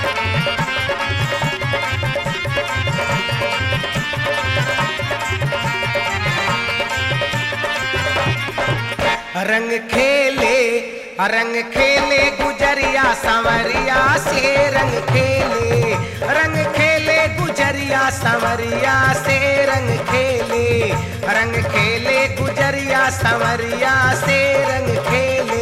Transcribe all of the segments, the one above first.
रंग खेले रंग खेले गुजरिया संवरिया से रंग खेले रंग खेले गुजरिया संवरिया से रंग खेले रंग खेले गुजरिया संवरिया से रंग खेले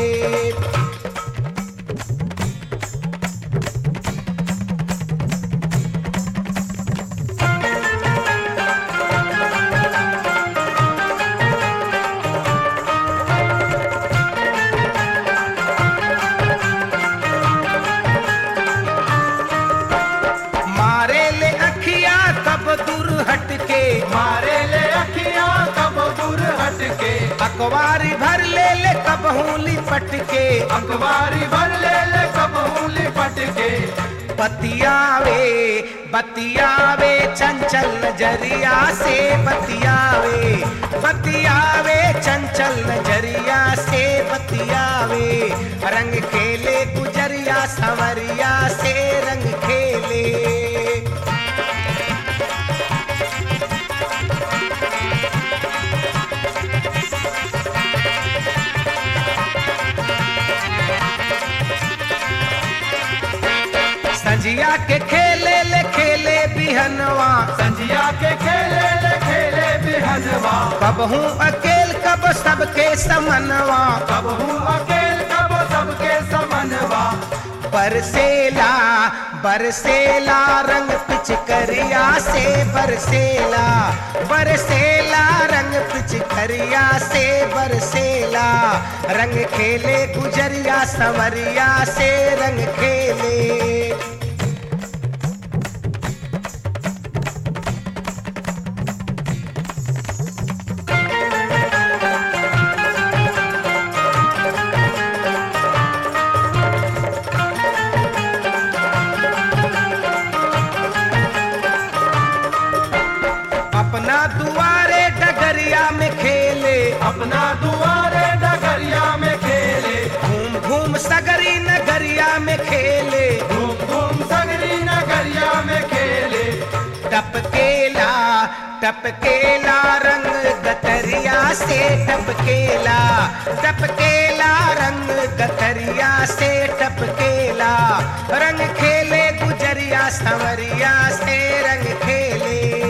मारे ले अखिया कब दूर हटके मारे ले अखियां कब दूर हटके अखबारी भर ले ले कब हूली पटके अखबारी भर ले ले कब उंगली पटके बतियावे बतियावे चंचल नजरिया से बतियावे बतियावे चंचल नजरिया से बतियावे रंग खेले गुजरिया संवरिया से रंग खेले संजिया के खेले ले खेले बिहनवा संजिया के खेले ले खेले बिहनवा कब हूँ अकेल कब सबके समनवा कब हूँ अकेल कब सबके समनवा बरसेला बरसेला रंग पिचकरिया से बरसेला बरसेला रंग पिचकरिया से बरसेला रंग खेले गुजरिया संवरिया से रंग खेले अपना दुआरे डगरिया में खेले अपना दुआरे डगरिया में खेले घूम घूम सगरी नगरिया में खेले घूम घूम सगरी नगरिया में खेले टपकेला टपकेला रंग गतरिया से टपकेला टपकेला रंग गतरिया से टपकेला रंग खेले गुजरिया संवरिया से रंग खेले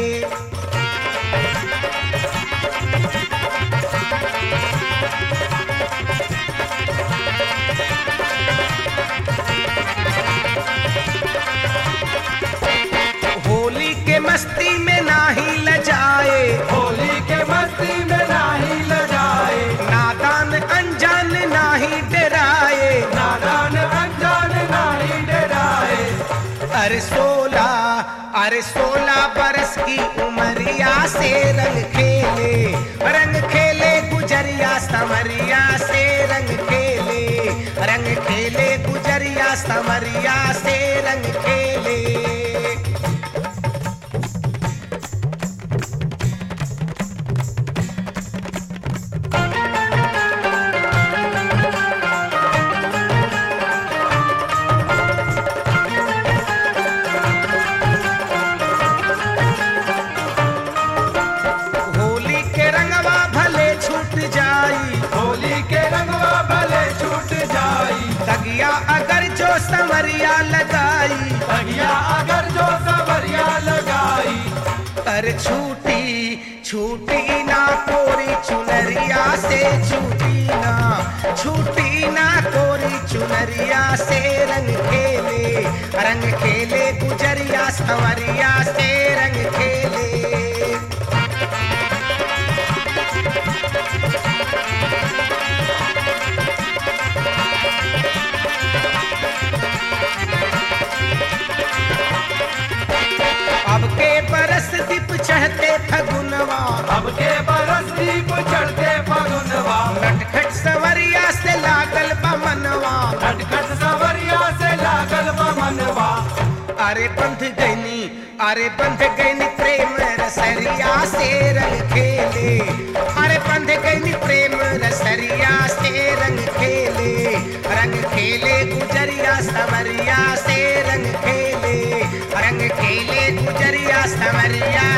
होली के मस्ती में नाही लजाए होली के मस्ती में नाही लजाए नादान अनजान नाही डराए नादान अनजान नाही डराए अरे सोला अरे सोलह बरस की उमरिया से रंग खेले रंग खेले गुजरिया समरिया से रंग खेले रंग खेले गुजरिया समरिया से रंग खेले होली के रंगवा भले छूट जाई होली के रंगवा भले छूट जाई तगिया अगर जो संवरिया लगाई तगिया अगर जो सवरिया लगाई कर छूटी छूटी ना कोरी चुनरिया से छूटी ना छूटी ना कोरी चुनरिया से रंग खेले रंग खेले गुजरिया संवरिया से रंग खेले अब के बरस दीप चढ़ते फगुनवा अब के बरस दीप चढ़ते फगुनवा नटखट सवरिया से लागल बमनवा खटखट सवरिया से लागल बमनवा अरे बंध गईनी अरे बंध गईनी प्रेम रसरिया से रंग खेले अरे बंध गईनी प्रेम रसरिया से रंग खेले रंग खेले गुजरिया सवरिया से रंग समरिया